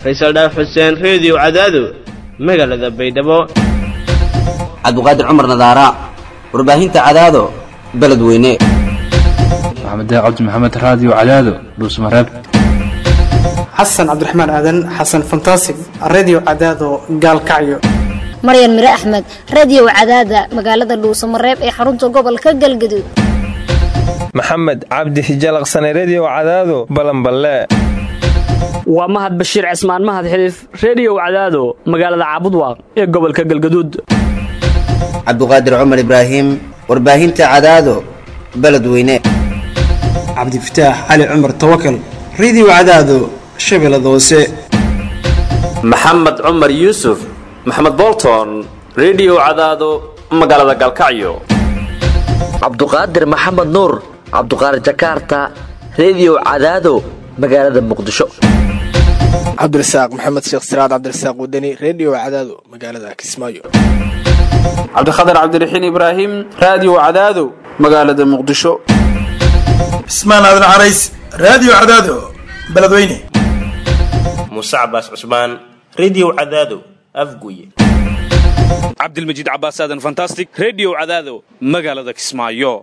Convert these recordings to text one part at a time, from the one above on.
faysal dhaaf xuseen reediyo cadaado magaalada baydhabo cabdiqaadir cumar nadaara warbaahinta cadaado beledweyne maxamed cabdi maxamed raadiyo cadaado dhuusmareeb xasan cabdiraxmaan aadan xasan fantasig redio cadaado gaalkacyo maryan mire axmed radio cadaada magaalada dhuusamareeb ee xarunta gobolka galgaduud maxamed cabdi hijalaqsane redio cadaado balanballe waa mahad bashiir cismaan mahad xiliif reediyow cadaado magaalada caabudwaaq ee gobolka galgaduud cabdiqaadir cumar ibraahim warbaahinta cadaado beledweyne cabdifataax cali cumar tawakal redio cadaado shabeellada hoose maxamed cumar yuusuf maxamed bolton redio cadaado magaalada galkacyo cabduqaadir maxamed nuur cabduqaadir jakaarta redio cadaado magaalada muqdisho cabdirasaaq maxamed sheekh siraad cabdirasaaq wadani redio cadaado magaalada kismaayo cabdikhatar cabdiraxiin ibraahim raadiyo cadaado magaalada muqdisho cismaan aadan carays raadiyo cadaado beledweyne muuse cabaas cusmaan redio cadaado afguye cabdilmajiid cabaas aadan fantastic redio cadaado magaalada kismaayo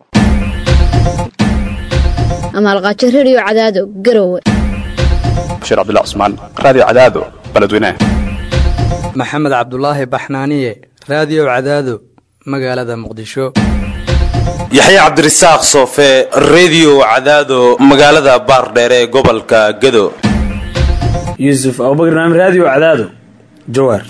amaalqaajo redio cadaado garowe bashiir cabdilla cusmaan raadiyo cadaado beledweyne maxamed cabdulaahi baxnaaniye raadiyo cadaado magaalada muqdisho yaxya cabdirasaaq soofe redio cadaado magaalada baardheere ee gobolka gado yuusuf abubakr naam raadiyo cadaado jawaar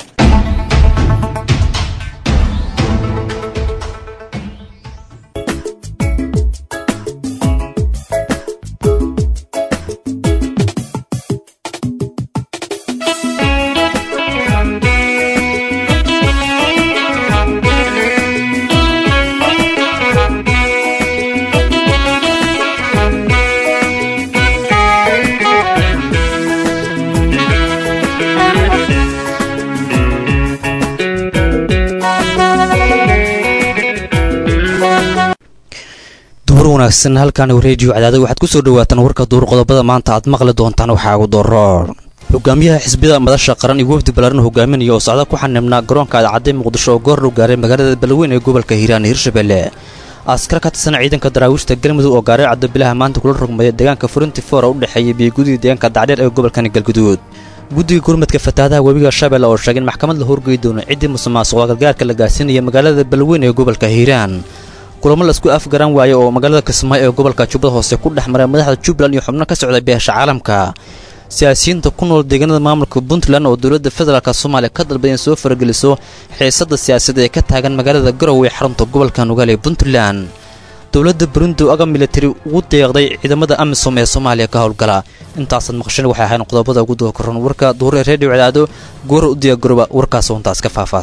wanaagsan halkan reediyo cadaada waxaad kusoo dhawaataan warka duur qodobada maanta aad maqli doontaan waxaa ugu doro hogaamiyaha xisbiyada madasha qaran iyo wafdi balaaran hogaaminaya oo socda ku xanibnaa garoonka adcadday muqdisho oo goor dhow gaaray magaalada balweyn ee gobolka hiiraan hirshabelle askar ka tirsan ciidanka daraawiishta galmudug oo gaaray caddo bilaha maanta kula rogmaya deegaanka furinti foora u dhexeeya biyogudida deegaanka dacdheer ee gobolkani galguduud guddiga gurmadka fatahaadaha webiga shabeelle oo sheegay in maxkamad la horgey doono ciddii musuqmaasuqa gargaarka la gaarsiinaya magaalada balweyn ee gobolka hiiraan kulamo la isku afgaran waaye oo magaalada kismaayo ee gobolka jubbada hoose ku dhex maray madaxda jubbaland iyo xubno ka socda beesha caalamka siyaasiyiinta ku nool deegaanada maamulka puntland oo dowladda federaalk soomaaliya ka dalbada in soo farageliso xiisadda siyaasadda ee ka taagan magaalada garowe ee xarunta gobolka nugaal ee puntland dowladda burundi oo aga militari ugu deeqday ciidamada amisom ee soomaaliya ka howlgala intaasaad maqasheen waxay ahayn qodobada ugu doo koran warka duur ee reediyo cadaado goora u diyaaggarooba warkaas hoontaas ka faafaas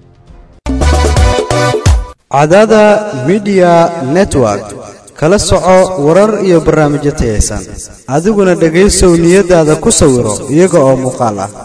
cadaada midiya network kala soco warar iyo barnaamijyo tayaysan adiguna dhegaysow niyadaada ku sawiro iyaga oo muuqaal ah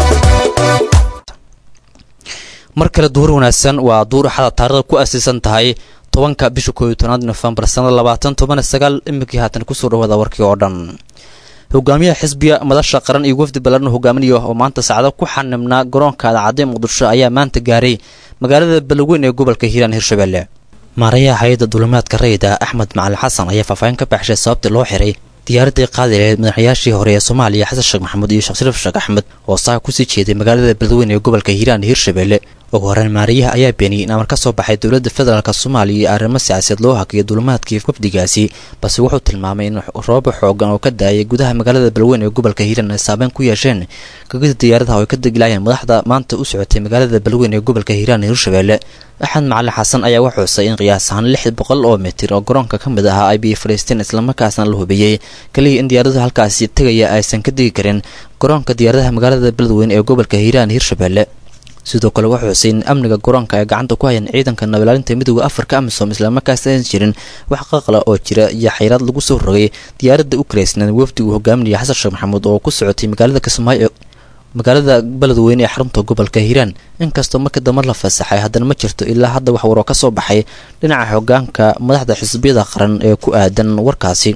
mar kale duur wanaagsan waa duur axada taarikhda ku asiisan tahay tobanka bisha kooiyo tobnaad nofembar sannada labaatan toban sagaal iminkii haatan kusoo dhawaada warkii oo dhan hogaamiyaha xisbiga madasha qaran iyo wafdi balaaran hogaaminaya oo maanta saacado ku xanibnaa garoonka adacadday muqdisho ayaa maanta gaaray magaalada balweyn ee gobolka hiiraan hirshabelle maarayaha hay-adda duulimaadka rayida axmed macalin xasan ayaa faahfaahin ka baxshay sababtii loo xiray diyaaradii qaadi laheyd madaxyaashii hore ee soomaaliya xasan sheekh maxamuud iyo sheekh shariif sheekh axmed oo saaka kusii jeeday magaalada balweyn ee gobolka hiiraan hirshabelle ugu horreyn maarayaha ayaa beeniyey in amar ka soo baxay dowladda federaalk soomaaliya iyo arrimo siyaasadeed loo hakiyo duulimaadkii wafdigaasi balse wuxuu tilmaamay in rooba xoogan oo ka daayay gudaha magaalada balweyn ee gobolka hiiraan ay saabeyn ku yeesheen gagida diyaaradaha oo ay ka degilaayeen madaxda maanta u socotay magaalada balweyn ee gobolka hiiraan ee hirshabelle axmed macalin xasan ayaa wax xusay in qiyaas ahaan lix boqol oo mitir oo garoonka ka mid ahaa ay biyo fadhiisteen islamarkaasna la hubiyey kaliya in diyaaradahu halkaasi tegaya aysan ka degi karin garoonka diyaaradaha magaalada beledweyn ee gobolka hiiraan hirshabelle sidoo kale wuxuu xusay in amniga garoonka ay gacanta ku hayeen ciidanka nabalaalinta midooda afarka amisom islamarkaas aysan jirin wax qaqla oo jira iyo xayraad lagu soo rogay diyaaradda u karaysnaan wafdi uu hogaaminaya xasan sheekh maxamuud oo ku socotay magaalada kismaayo magaalada beledweyne ee xarunta gobolka hiiraan inkastoo markii dambe la fasaxay haddana ma jirto ilaa hadda wax waroo ka soo baxay dhinaca hogaanka madaxda xisbiyada qaran ee ku aadan warkaasi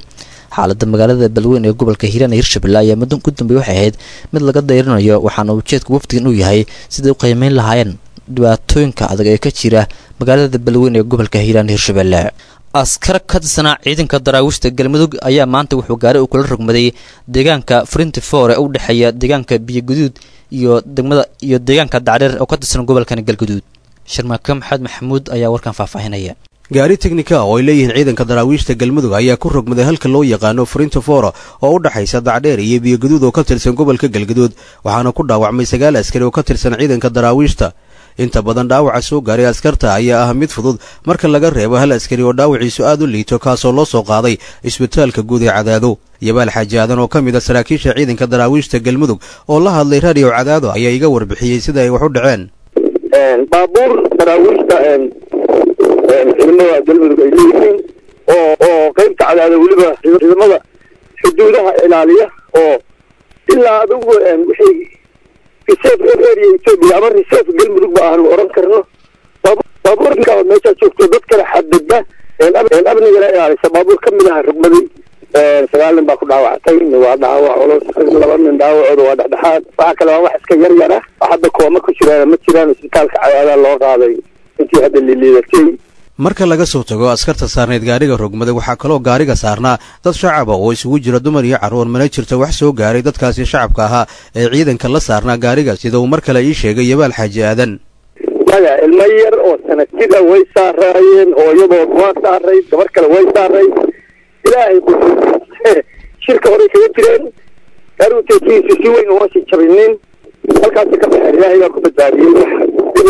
xaalada magaalada balweyn ee gobolka hiiraan ee hirshabelle ayaa muddo ku dambey waxay ahayd mid laga dayrinayo waxaana ujeedka wafdigan uu yahay siday u qiimeyn lahaayeen dhibaatooyinka adag ee ka jira magaalada balweyn ee gobolka hiiraan hirshabelle askar ka tirsanaa ciidanka daraawiishta galmudug ayaa maanta wuxuu gaari uu kula rogmaday deegaanka frinti for ee u dhexeeya deegaanka biyoguduud iyo degmada iyo deegaanka dacdheer oo ka tirsan gobolkan galguduud sharmaake maxamed maxamuud ayaa warkan faahfaahinaya gaari teknika oo ay leeyihiin ciidanka daraawiishta galmudug ayaa ku rogmaday halka loo yaqaano frintofora oo u dhexaysa dacdheer iyo biyoguduud oo ka tirsan gobolka galguduud waxaana ku dhaawacmay sagaal askari oo ka tirsan ciidanka daraawiishta inta badan dhaawaca soo gaaray askarta ayaa ah mid fudud marka laga reebo hal askari oo dhaawaciisu aad u liito kaasoo loo soo qaaday isbitaalka guud ee cadaado yabaal xaaji aadan oo ka mid a saraakiisha ciidanka daraawiishta galmudug oo la hadlay raadiyo cadaado ayaa iga warbixiyey sida ay wax u dhaceen baabuur daraawiishta ciidamada galmudug ay leeyihiin oo oo qaybta cadaada weliba ciidamada xuduudaha ilaaliya oo ilaa adigu wixii reserve area ethiopia ama reserve galmudug ba aanu oran karno baabuurka meeshaa joogto dad kale xadada amnigana ilaalisa baabuur ka mid aha rugmaday sagaal nin baa ku dhaawactay waa dhaawac culus laba nin dhaawacooda waa dhexdhexaad waxaa kale waa wax iska yar yar ah oo hadda kooma ku jiraan ma jiraan isbitaalka cadaada loo qaaday intii hadda liliidatay marka laga soo tago askarta saarneyd gaariga rogmaday waxaa kaloo gaariga saarnaa dad shacaba oo isugu jira dumar iyo carruur mana jirta wax soo gaaray dadkaasi shacabka ahaa ee ciidanka la saarnaa gaariga sida uu mar kale ii sheegay yabaal xaaji aadan maya ilmo yar oo sanadkida way saaraayeen hooyadood waa saaray gabar kale way saaray ilaahay shirka horay kaga jireen gaarugteekiisu si weyn uma sii jabinin halkaasi ka baxeen ilaahay baa ku badbaadiyey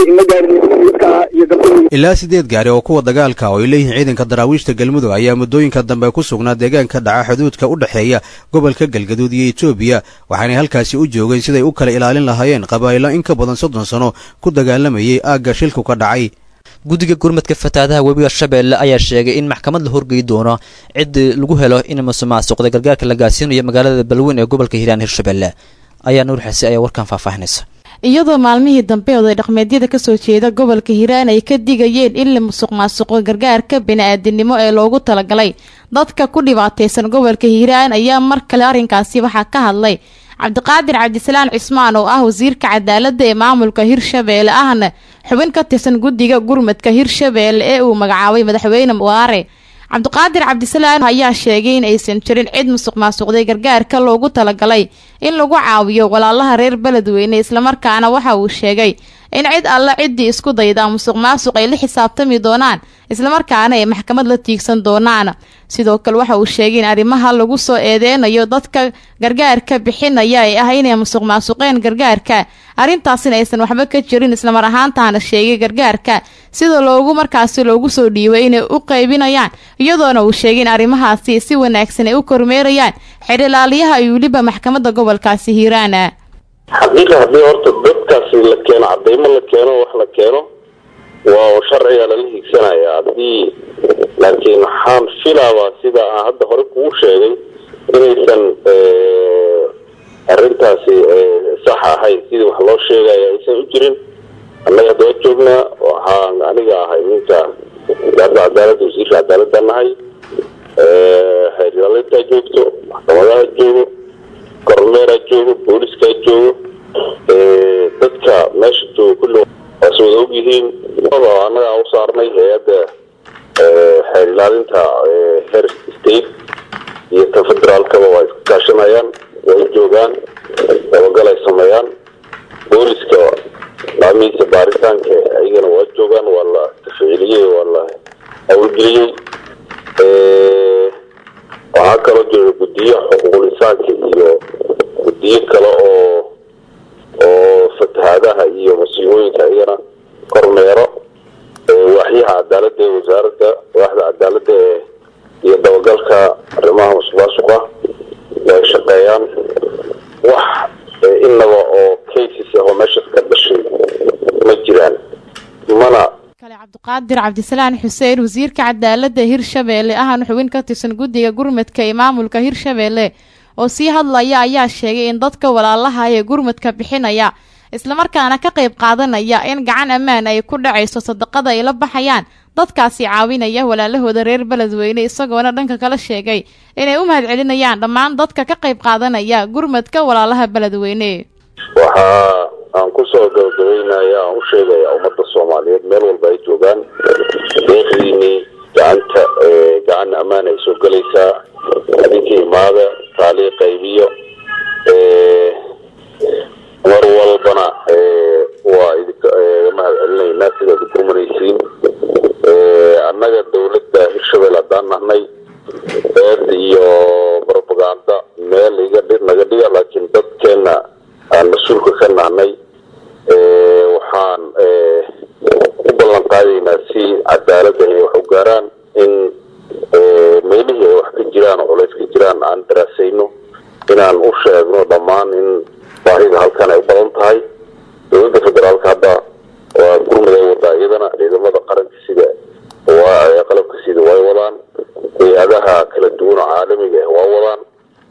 ilaa siddeed gaari oo kuwa dagaalka oo ay leeyihiin ciidanka daraawiishta galmudug ayaa muddooyinka dambe ku sugnaa deegaanka dhaca xuduudka u dhexeeya gobolka galgaduud iyo etoobiya waxaanay halkaasi u joogeen siday u kala ilaalin lahaayeen qabaa'ilo in ka badan soddon sano ku dagaalamayay aagga shilku ka dhacay guddiga gurmadka fatahaadaha webiga shabeelle ayaa sheegay in maxkamad la horgeyi doono ciddii lagu helo in musuqmaasuqda gargaarka la gaarsiinayo magaalada balweyn ee gobolka hiiraan hirshabelle ayaa nuur xase ayaa warkan faahfaahinaysa iyadoo maalmihii dambe oday dhaqmeedyada kasoo jeeda gobolka hiiraan ay ka digayeen in la musuq maasuqo gargaarka bini-aadinimo ee loogu talagalay dadka ku dhibaataysan gobolka hiiraan ayaa mar kale arrinkaasi waxaa ka hadlay cabdiqaadir cabdisalaan cismaan oo ah wasiirka cadaaladda ee maamulka hirshabeelle ahna xubin ka tirsan guddiga gurmadka hirshabeelle ee uu magacaabay madaxweyne waare cabdiqaadir cabdisalaan ayaa sheegay in aysan jirin cid musuq maasuqday gargaarka loogu talagalay in lagu caawiyo walaalaha reer beledweyne islamarkaana waxa uu sheegay in cid alla ciddii isku dayda musuq maasuq ay la xisaabtami doonaan islamarkaana ay maxkamad la tiigsan doonaan sidoo kale waxa uu sheegay in arrimaha lagu soo eedeynayo dadka gargaarka bixinaya ay ah inay musuq maasuqeen gargaarka arrintaasina aysan waxba ka jirin islamar ahaantaana sheegay gargaarka sida loogu markaasi loogu soo dhiibay inay u qaybinayaan iyadoona uu sheegay in arrimahaasi si wanaagsan ay u kormeerayaan xidhilaaliyaha iyo weliba maxkamadda gobolkaasi hiiraana xaqiiqa haddii horta dadkaasi la keeno cadaymo la keeno wax la keeno waa sharciga lala hiigsanaya haddii laakiin waxaan filaabaa sida aan hadda hore kugu sheegay inaysan arrintaasi sax ahayn sidii wax loo sheegaya aysan u jirin annaga hadda waa joognaa waxaan aniga ahay ninka wasaaradda cadaaladda wasiirka cadaaladda nahay xeerlalintaa joogto maxkamadaha joogo kormeeraa joogo booliskaa joogo dadka meesha jooga kulli waas wada og yihiin annagaa u saarnay hay-adda xeer ilaalinta heer state iyo ta federaalkaba waa iska kaashanayaan way joogaan dabagal ay sameeyaan booliska laamihiisa baaritaanka ayagana waa joogaan waa la tafciiliyey waa la hawlgeliyey waxaa kaloo jira guddiyo xuquuqul insaanka iyo guddiyo kale oo oo fatahaadaha iyo masiibooyinka iyana kormeero waaxyaha cadaaladda ee wasaaradda waaxda cadaaladda ee iyo dabagalka arrimaha musuqmaasuqa ay shaqeeyaan wax inaba oo cases ah oo meeshaas ka dhashay ma jiraan mana cabdiqaadir cabdisalaan xuseen wasiirka cadaaladda hirshabeelle ahna xubin ka tirsan guddiga gurmadka ee maamulka hirshabeelle oo sii hadlaya ayaa sheegay in dadka walaalaha ee gurmadka bixinaya islamarkaana ka qayb qaadanaya in gacan ammaan ay ku dhacayso sadaqada ay la baxayaan dadkaasi caawinaya walaalahooda reer beledweyne isagoona dhanka kale sheegay inay u mahadcelinayaan dhammaan dadka ka qayb qaadanaya gurmadka walaalaha beledweyne waxaa aan kusoo gabagabeynaya aan u sheegaya ummadda soomaaliyeed meel walba ay joogaan deeqdiinii gacanta gacan ammaan ay soo gelaysaa adinka imaada taalii qaybiyo mar walbana waa idinka mahad celinaynaa sidaad gurmanaysiin annaga dawladda hirshabelle haddaan nahnay eed iyo propaganda meel iga dhi naga dhiga laakiin dadkeena aan mas-uulka ka nahnay waxaan u ballan qaadaynaa si cadaalada ay wax u gaaraan in meelihii ay wax ka jiraan oo culays ka jiraan aan daraasayno inaan u sheegno dhammaan in baahida halkan ay u badan tahay dowladda federaalka hadda waa gurmud ay wadaa iyadana ciidamada qaranka sida waa qalabka sida way wadaan hay-adaha kala duwan oo caalamiga ah waa wadaan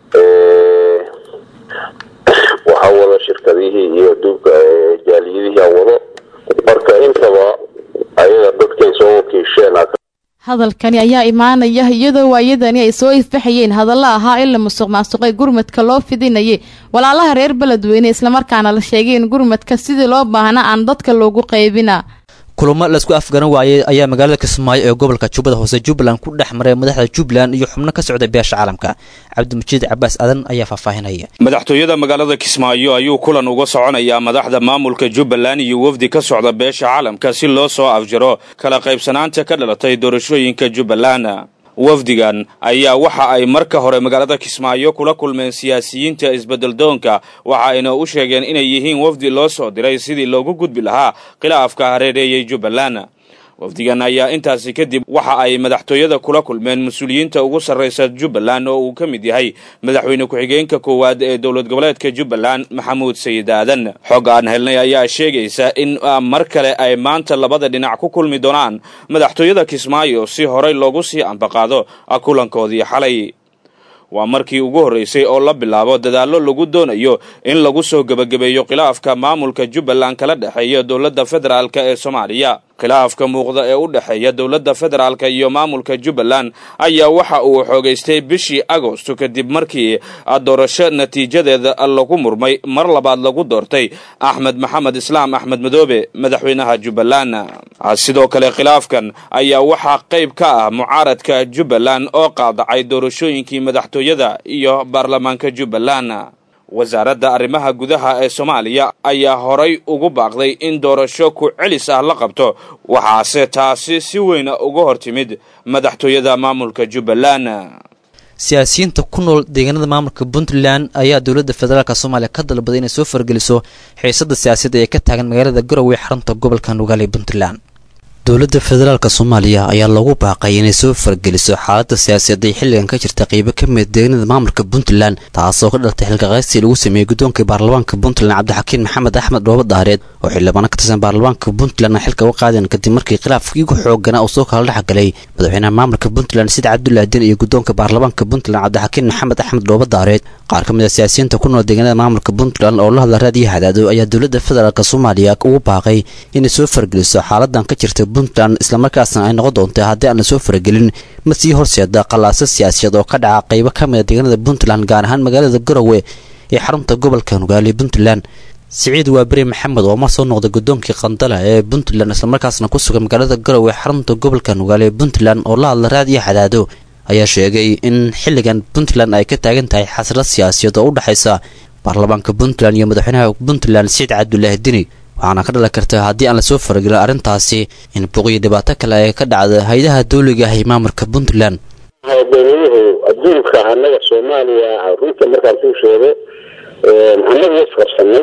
waxaa wada shirkadihii iyo aduunka jaaliyadihii a wado marka intaba ayaga dadkay soo wakiisheen hadalkani ayaa imaanaya iyadoo waayadani ay soo ifbaxayeen hadalla ahaa in la musuq maasuqay gurmadka loo fidinayay walaalaha reer beledweyne islamarkaana la sheegay in gurmadka sidii loo baahna aan dadka loogu qaybina kulamo laisku afgaran waayey ayaa magaalada kismaayo ee gobolka jubbada hoose jubbaland ku dhex maray madaxda jubbaland iyo xubno ka socday beesha caalamka cabdimajiid cabaas adan ayaa faahfaahinaya madaxtooyada magaalada kismaayo ayuu kulan uga soconayaa madaxda maamulka jubbaland iyo wafdi ka socda beesha caalamka si loo soo afjaro kala qaybsanaanta ka dhalatay doorashooyinka jubbaland wafdigan ayaa waxa ay marka hore magaalada kismaayo kula kulmeen siyaasiyiinta isbeddeldoonka waxa ayna u sheegeen inay yihiin wafdi loo soo diray sidii loogu gudbi lahaa khilaafka hareereeyey jubbaland wafdigan ayaa intaasi kadib waxa ay madaxtooyada kula kulmeen mas-uuliyiinta ugu sarraysa jubbaland oo uu ka mid yahay madaxweyne ku-xigeenka koowaad ee dowlad goboleedka jubbaland maxamuud sayid aadan xog aan helnay ayaa sheegaysa in mar kale ay maanta labada dhinac ku kulmi doonaan madaxtooyada kismaayo si horey loogu sii ambaqaado kulankoodii xalay waa markii ugu horreysay oo la bilaabo dadaallo lagu doonayo in lagu soo gebagabeeyo khilaafka maamulka jubbaland kala dhexeeya dowladda federaalk ee soomaaliya khilaafka muuqda ee u dhexeeya dowladda federaalka iyo maamulka jubbaland ayaa waxa uu xoogaystay bishii agosto kadib markii doorasho natiijadeeda lagu murmay mar labaad lagu doortay axmed maxamed islaam axmed madoobe madaxweynaha jubbaland sidoo kale khilaafkan ayaa waxaa qayb ka ah mucaaradka jubbaland oo qaadacay doorashooyinkii madaxtooyada iyo baarlamaanka jubbaland wasaaradda arrimaha gudaha ee soomaaliya ayaa horay ugu baaqday in doorasho ku celis ah la qabto waxaase taasi si weyna uga hor timid madaxtooyada maamulka jubbaland siyaasiyiinta ku nool deegaanada maamulka puntland ayaa dowladda federaalk soomaaliya ka dalbaday inay soo fargeliso xiisada siyaasadda ee ka taagan magaalada garowe xarunta gobolka nugaale puntland dowladda federaalk soomaaliya ayaa loogu baaqay inay soo fargeliso xaaladda siyaasadeed ay xilligan ka jirta qeybo ka mid deegaanada maamulka puntland taasoo ka dhalatay xilkaqaystii lagu sameeyey guddoonka baarlamaanka puntland cabdixakiin maxamed axmed dhoobo daareed oo xildhibaano ka tirsan baarlamaanka puntland ay xilka uga qaadeen kadib markii khilaafkii ugu xoogana uu soo kala dhexgalay madaxweynaha maamulka puntland sid cabdullaahi den iyo guddoonka baarlamaanka puntland cabdixakiin maxamed axmed dhoobo daareed qaar ka mid a siyaasiyiinta ku nool deegaanada maamulka puntland oo la hadla raadiyo hadaado ayaa dowladda federaalk soomaaliya ugu baaqay inay soo fargeliso xaaladan ka jirta puntland islamarkaasna ay noqon doonta haddii aan la soo faragelin ma sii horseeda qallaaso siyaasiyaed oo ka dhaca qaybo ka mid a deegaanada puntland gaar ahaan magaalada garowe ee xarunta gobolka nugaale puntland siciid waaberi maxamed oo mar soo noqday guddoonkii qandala ee puntland islamarkaasna ku sugan magaalada garowe xarunta gobolka nugaale puntland oo la hadla raadiyo hadaado ayaa sheegay in xilligan puntland ay ka taagan tahay xasrad siyaasiyaed oo u dhexaysa baarlamaanka puntland iyo madaxweynaha puntland siciid cabdulaahi dini waxaana ka dhalan karta haddii aan lasoo faragelin arrintaasi in buuqiyo dhibaato kale ay ka dhacda hay-adaha dawliga ah ee maamulka puntland dowladuhu adduunka annaga soomaaliya runta markaan kuu sheego annaga was qabsanay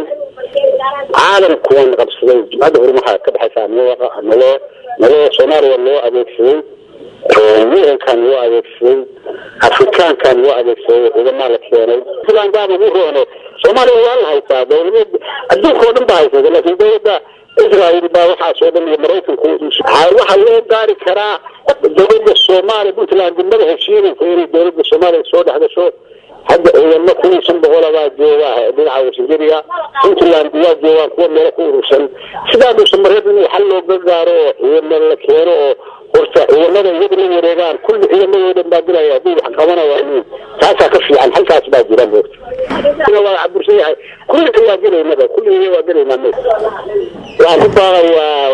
caalamku waan qabsaday jimcadda horumaha ka dhexaysa naloo naloo soomaaliya loo adeegsaday murankan loo adeegsaday afrikaankan loo adeegsaday ciidamaa la keenay puntland baan ugu roone soomaaliya waa la haysaa dowlad adduunka oo dhan baa haysata laakiin dowladda israel baa waxaas oo dhan iyo maraykanku waxaa loo gaari karaa dowladda soomaaliya puntland degmada heshiidanka inay dowladda soomaaliya soo dhex gasho hadda ciidamo kun iyo shan boqola baa jooga dhinaca washingeriya puntland waa joogaan kuwa meelo ku urursan sidaa dhuusa mareed in xal looga gaaro oo ciidamo la keeno oo horta ciidamada iyagu la wareegaan kulli ciidamadoodan baa dilaya haddii wax qabanaya taasaa ka fiican halkaas baa jira moogta ina waa cabursan yahay kulliga waa gelaynaba kulliga waa gelaynaa mo waxaan ku baaqayaa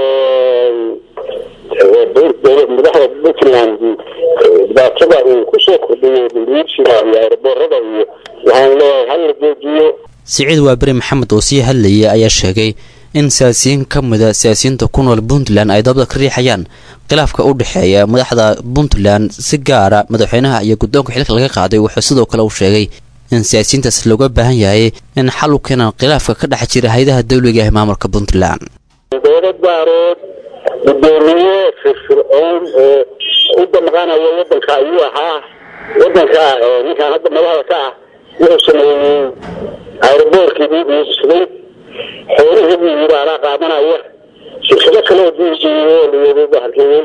madaxda puntland dhibaatada uu kusoo kordhiyo dulwiirsiga iyo aeroboorada iyo waxaan leeyahay hal la joojiyo siciid waaberi maxamed oo sii hadlayay ayaa sheegay in siyaasiyiin ka mida siyaasiyiinta ku nool puntland ay dabada ka riixayaan khilaafka u dhexeeya madaxda puntland si gaara madaxweynaha iyo guddoonka xilka laga qaaday wuxuu sidoo kale uu sheegay in siyaasiyiintaas looga baahan yahay in xal u keenaan khilaafka ka dhex jira hay-adaha dawliga ee maamulka puntland dowlad baarood gudoomiye firfircoon oo u damqanaya wadanka ayuu ahaa wadanka ninkaan hadda madaxda ka ah wuxuu sameeyey aeroboorkii buu iibsaday xoolihii buu yiri anaa qaadanaya shirkado kale oo diijiyo layiri halkeeyey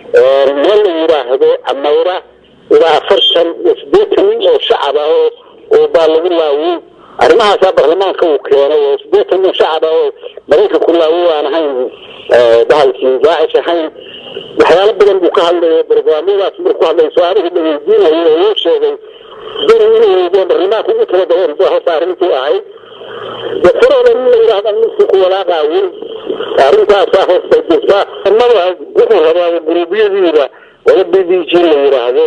meel la yiraahdo amawra ilaa afartan iyo sideetan nin oo shacab ah oo oo baa lagu laawiyey arrimahaasaa baarlamaanka uu keenay oo sideetan nin shacab ah oo maraykanku laawiy aan ahayn bahalkii daacish ahayn waxyaalo badan buu ka hadlaya barnaamijyadaas markuu ku hadlay su-aalihii la weydiinayay oo uu sheegay dani inuu weydiyo barlamaanka ugu tala galeen bu horta arrintuu ahayd dafarooda in la yidhaahda ninkii ku walaaqaawin arrintaasaa horta jirta mada wuxuu rabaa guruubyadiida wala b d g la yidhaahdo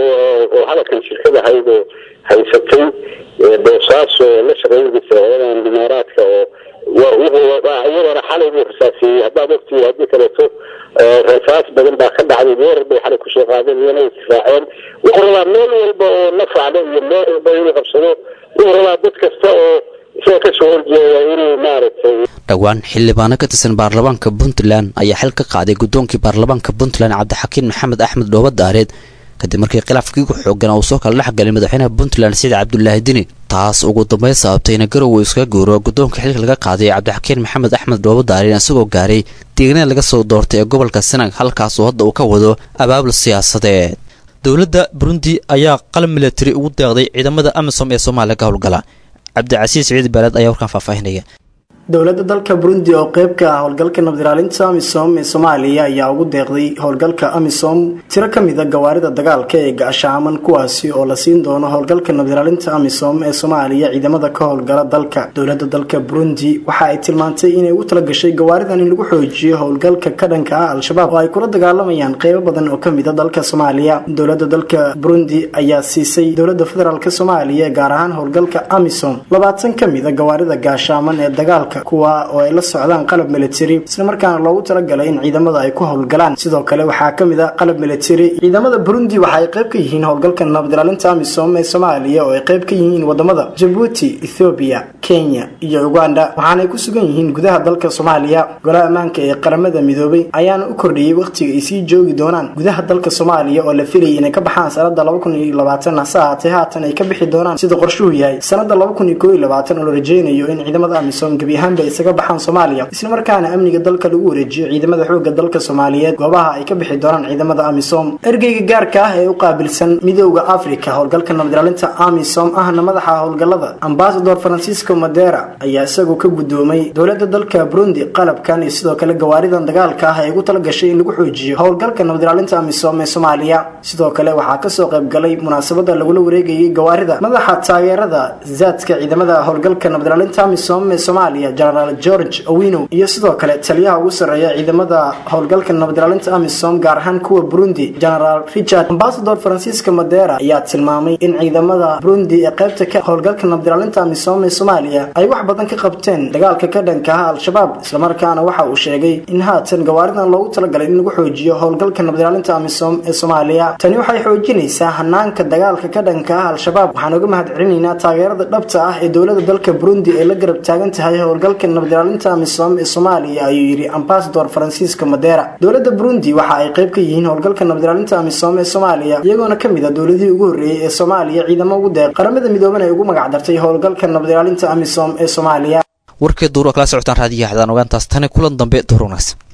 oo hadalkan shirkad ahayd oo haysatay boosaaso la shaqeynaysa hooyadan imaaraadka oo iyadana xalay buu rasaasiyey haddaad ogtii haddii kaleeto rasaas badan baa ka dhacday weerar bay xalay kusoo qaadeen iyana isdifaaceen wuxuu rabaa meel walba oo la facdo iyo meel walba inuu qabsado wuxuu rabaa dad kasta oo isaga kasoo horjeeda inuu maaragtay dhowaan xildhibaano ka tirsan baarlamaanka puntland ayaa xil ka qaaday guddoonkii baarlamaanka puntland cabdixakiin maxamed axmed dhooba daareed kadib markii khilaafkii ku xoogan uu soo kala dhexgalay madaxweynaha puntland sida cabdulaahi dini taas ugu dambeyn sababtay in garow uu iskaga guuro guddoonka xilka laga qaaday cabdixakiin maxamed axmed dhooba daareen isagoo gaaray deegnada laga soo doortay ee gobolka sanag halkaasoo hadda uu ka wado abaabul siyaasadeed dowladda burundi ayaa qalab milatari ugu deeqday ciidamada amisom ee soomaaliya ka howlgala cabdicasiis siciid baaleed ayaa warkaan faahfaahinaya dowladda dalka burundi oo qeyb ka ah howlgalka nabdiraalinta amisom ee soomaaliya ayaa ugu deeqday howlgalka amisom tiro ka mid a gawaarida dagaalka ee gaashaaman kuwaasi oo la siin doono howlgalka nabdiraalinta amisom ee soomaaliya ciidamada ka howlgala dalka dowladda dalka burundi waxa ay tilmaantay inay ugu talagashay gawaaridan in lagu xoojiyo howlgalka ka dhanka ah al-shabaab oo ay kula dagaalamayaan qeybo badan oo kamid a dalka soomaaliya dowladda dalka burundi ayaa siisay dowladda federaalk soomaaliya gaar ahaan howlgalka amisom labaatan ka mid a gawaarida gaashaaman ee dagaalka kuwa oo ay la socdaan qalab military islamarkaana loogu talagalay in ciidamada ay ku howlgalaan sidoo kale waxaa kamid a qalab military ciidamada burundi waxa ay qayb ka yihiin howlgalka nabadilaalinta amisom ee soomaaliya oo ay qayb ka yihiin wadamada jabuuti ethoobiya kenya iyo uganda waxaanay ku sugan yihiin gudaha dalka soomaaliya golaha ammaanka ee qaramada midoobay ayaana u kordhiyey wakhtiga ay sii joogi doonaan gudaha dalka soomaaliya oo la filayay inay ka baxaan sanada hase ahaatee haatan ay ka bixi doonaan sida qorshuhu yahay sanada oo la rajeynayo in ciidamada amisom gebi ahaanba isaga baxaan soomaaliya islamarkaana amniga dalka lagu wareejiyo ciidamada xooga dalka soomaaliyeed goobaha ay ka bixi doonaan ciidamada amisom ergeyga gaarka ah ee u qaabilsan midooda africa howlgalka nabadilaalinta amisom ahna madaxa howlgalada ambasador francisco madera ayaa isagu ka gudoomay dowlada dalka burundi qalabkan iyo sidoo kale gawaaridan dagaalka ah ee ugu talagashay in lagu xoojiyo howlgalka nabadilaalinta amisom ee soomaaliya sidoo kale waxaa kasoo qaybgalay munaasabada lagula wareegayay gawaarida madaxa taageerada zaadka ciidamada howlgalka nabadilaalinta amisom ee soomaaliya genaraal george owino iyo sidoo kale taliyaha ugu sarreeya ciidamada howlgalka nabadilaalinta amisom gaar ahaan kuwa burundi genaraal richard ambasador francisco madera ayaa tilmaamay in ciidamada burundi ee qaybta ka howlgalka nabadilaalinta amisom ee soomaaliya ay wax badan ka qabteen dagaalka ka dhanka ah al-shabaab islamarkaana waxa uu sheegay in haatan gawaaridan loogu talagalay in lagu xoojiyo howlgalka nabadilaalinta amisom ee soomaaliya tani waxay xoojinaysaa hanaanka dagaalka ka dhanka ah al-shabaab waxaan uga mahad celinaynaa taageerada dhabta ah ee dowlada dalka burundi ee la garab taagan tahay howlgalka nabadilaalinta amisom ee soomaaliya ayuu yidhi ambasador francisco madera dowlada burundi waxa ay qayb ka yihiin howlgalka nabadilaalinta amisom ee soomaaliya iyagoona kamid a dowladihii ugu horreeyey ee soomaaliya ciidamo ugu deeq qaramada midooban ay ugu magac dartay howlgalka nabadilaalinta amisom ee soomaaliya warkee duuro kala socotaan raadiyaha xadaan ogaantaas tani kulan dambe duur wanaagsan